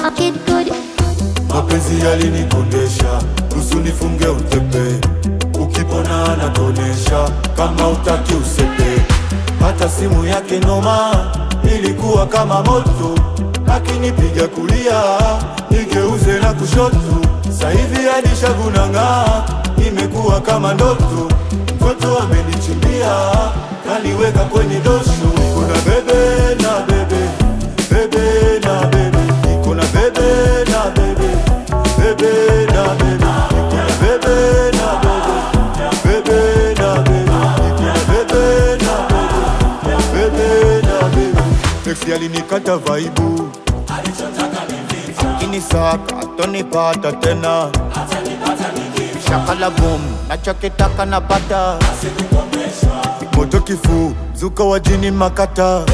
Kid good. mapenzi yalinikondesha, ruhusu nifunge utepe, ukipona anatonesha, kama utaki usepe. Hata simu yake noma, ilikuwa kama moto, akinipiga kulia nigeuze na kushoto, sahivi hadi shavu nang'aa, imekuwa kama ndoto. Mtoto amenichimbia, kaniweka kwenye dosho, kuna bebe na bebe, bebe na bebe, niko na bebe na bebe, bebe na bebe, niko na bebe na bebe, bebe na bebe, niko na bebe na bebe, bebe na bebe. Ex alinikata vaibu, akinisaka atonipata tena, shakala boom, nachokitaka napata moto kifu, mzuka wa jini makata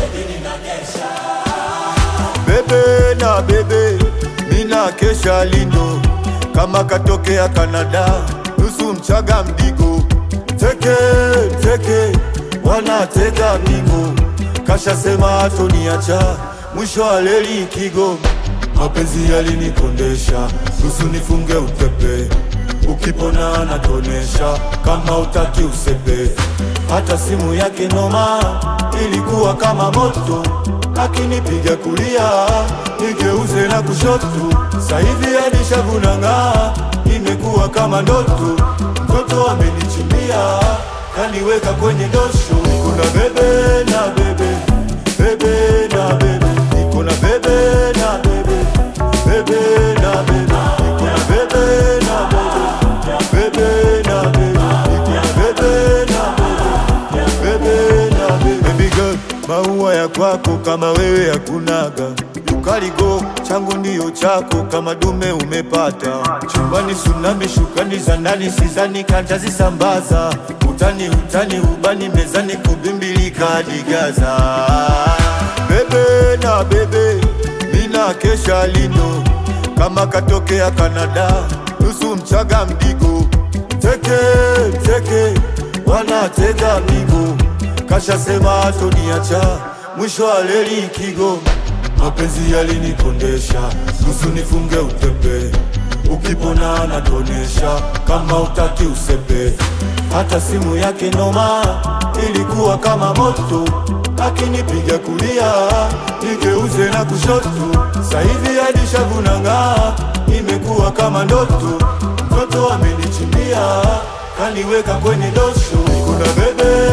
bebe na bebe, mina kesha lindo kama katokea Kanada, nusu mchaga mdigo, teke teke, wanatega bingo, kasha sema atoniacha, mwisho wa leli kigo, mapenzi yalinikondesha, nusu nifunge utepe, ukipona anatonesha, kama utaki usepe, hata simu yake noma, ilikuwa kama moto akinipiga kulia nigeuze na kushoto, sahivi hadi shavu nang'aa, imekuwa kama ndoto. Mtoto amenichimbia kaniweka kwenye dosho, niko na bebe na bebe, bebe na bebe, niko na bebe na bebe, bebe na bebe, niko na bebe na bebe, bebe na bebe, niko na bebe na bebe, bebe na bebe. Baby girl, maua ya kwako kama wewe hakunaga ukaligo changu ndiyo chako kama dume umepata chumbani tsunami shukani za ndani sizani kantazisambaza utani utani ubani mezani kubimbilika hadi Gaza bebe na bebe mina kesha lino kama katokea Kanada nusu mchaga mdigo teke teke wanatega migo kasha sema atoniacha mwisho wa leli kigo mapenzi yalinikondesha nusu nifunge utepe ukipona anatonesha kama utaki usepe hata simu yake noma ilikuwa kama moto akinipiga kulia nigeuze na kushoto sahivi hadi shavu nang'aa imekuwa kama ndoto mtoto amenichimbia kaniweka kwenye dosho kuna bebe